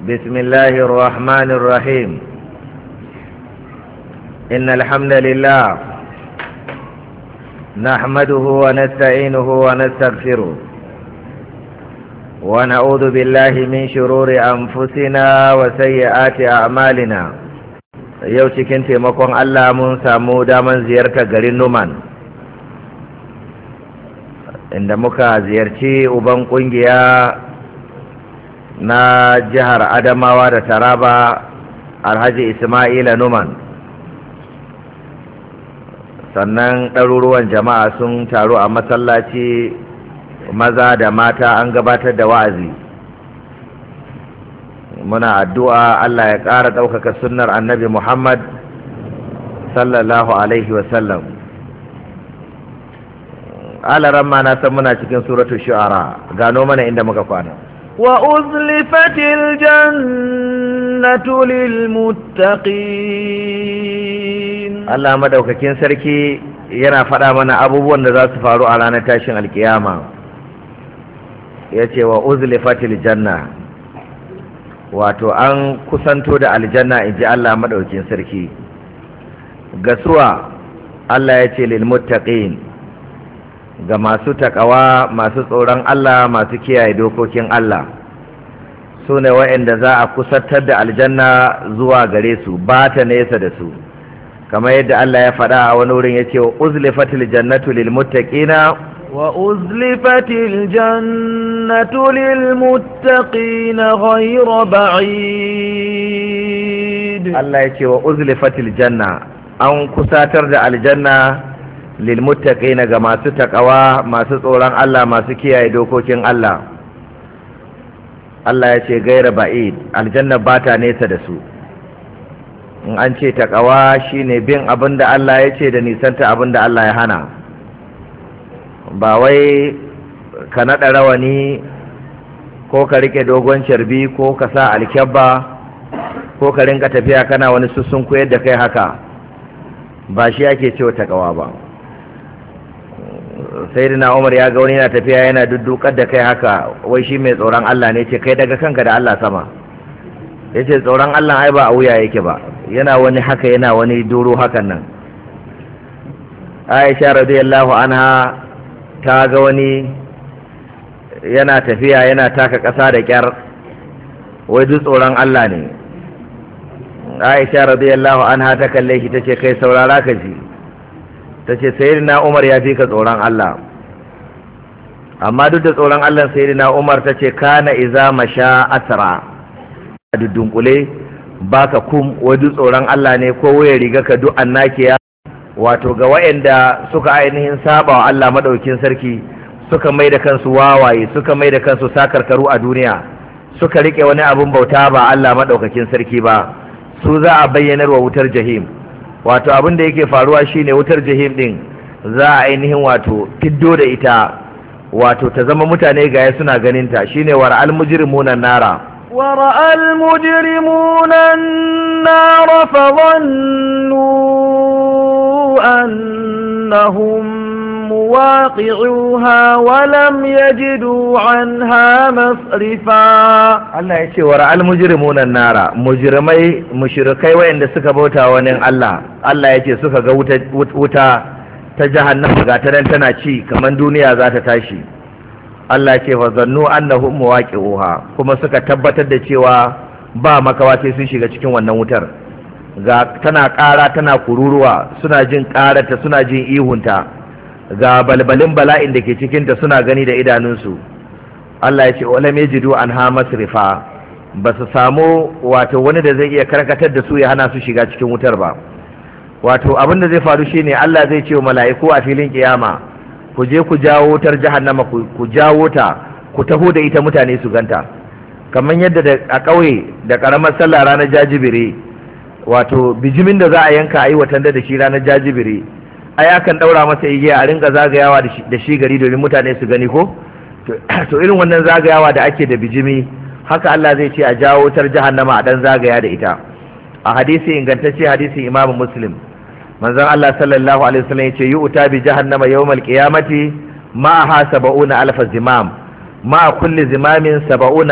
بسم الله الرحمن الرحيم إن الحمد لله نحمده ونستعينه ونستغفره ونعوذ بالله من شرور أنفسنا وسيئات أعمالنا yau cikin taimakon Allah mun samu daman ziyartar garin Numan inda muka ziyarci uban kungiya na jihar Adamawa da Taraba Alhaji Ismaila Numan sannan ɗaruruwan jama'a sun taru a masallaci maza da mata an gabatar da wa'azi muna addu'a Allah ya ƙara ɗaukaka sunnar annabi Muhammad sallallahu Alaihi wasallam alaran ma na san muna cikin suratu shu'ara gano mana inda muka kwana wa uzlifatil jannatu lil muttaqin Allah madaukakin sarki yana faɗa mana abubuwan da za su faru a ranar tashin alkiyama ya ce wa uzlifatil janna wato an kusanto da aljanna in ji Allah maɗaukin sarki gasuwa Allah ya ce lilmuttaqin ga masu taƙawa masu tsoron Allah masu kiyaye dokokin Allah su ne waɗanda za a kusantar da aljanna zuwa gare su ba ta nesa da su kamar yadda Allah ya faɗa a wani wurin ya ce wa uzlifatil jannatu lilmuttaqina وأزلفت الجنة للمتقين غير بعيد Allah ya ce wa uzlifatil janna an kusatar da aljanna lilmuttaqina ga masu takawa masu tsoron Allah masu kiyaye dokokin Allah Allah ya ce gaira ba'id aljanna ba ta nesa da su in an ce takawa shine bin abin da Allah ya ce da nisanta abin da Allah ya hana ba wai ka naɗa rawani ko ka rike dogon carbi ko ka sa alkyabba ko ka rinka tafiya kana wani sussun koyar da kai haka ba shi ake cewa takawa ba sai dina umar ya ga wani yana tafiya yana duddukar da kai haka wai shi mai tsoron Allah ne ce kai daga kanka da Allah sama ya ce tsoron Allah ai ba a wuya yake ba yana wani haka yana wani doro hakan nan aisha radiyallahu anha ta ga wani yana tafiya yana taka ƙasa da ƙyar wai duk tsoron Allah ne aisha radiyallahu anha ta kalle shi tace kai saurara ka ji tace sayyidina Umar ya fi ka tsoron Allah amma duk da tsoron Allah sayyidina Umar tace kana iza masha asra a dudunkule baka kum wai duk tsoron Allah ne ko waya riga ka duk annakiya wato ga waɗanda suka ainihin saba wa Allah maɗaukin sarki suka mai da kansu wawaye suka mai da kansu sakarkaru a duniya suka rike wani abin bauta ba Allah maɗaukakin sarki ba su za a bayyanar wa wutar jahim wato abin da yake faruwa shine wutar jahim din za a ainihin wato fiddo da ita wato ta zama mutane gaya suna ganinta shine war almujrimuna nara ورأى المجرمون النار فظنوا أنهم مواقعوها ولم يجدوا عنها مصرفا Allah ya ce wa ra'al mujrimuna nara mujrimai mushrikai wayanda suka bauta wani Allah Allah ya ce suka ga wuta wuta ta jahannama ga ta tana ci kaman duniya za ta tashi Allah ce fa zannu annahum muwaqi'uha kuma suka tabbatar da cewa ba makawa sai sun shiga cikin wannan wutar ga tana ƙara tana kururuwa suna jin ƙararta suna jin ihunta ga balbalin bala'in da ke cikinta suna gani da idanunsu Allah ya ce wala mejidu an ha masrifa ba su samu wato wani da zai iya karkatar da su ya hana su shiga cikin wutar ba wato abin da zai faru shine Allah zai ce wa mala'iku a filin kiyama ku je ku jawo wutar jahannama ku jawo ta ku taho da ita mutane su ganta kamar yadda a ƙauye da ƙaramar sallah ranar jajibire wato bijimin da za a yanka a yi watan da shi ranar jajibire ai akan ɗaura masa igiya a rinka zagayawa da shi gari domin mutane su gani ko to irin wannan zagayawa da ake da bijimi haka Allah zai ce a jawo wutar jahannama a dan zagaya da ita a hadisi ingantacce hadisin imamu muslim manzon Allah sallallahu alaihi wasallam yace yu'ta bi jahannama yawmal qiyamati ma'aha sab'una alf zimam ma kulli zimamin sab'una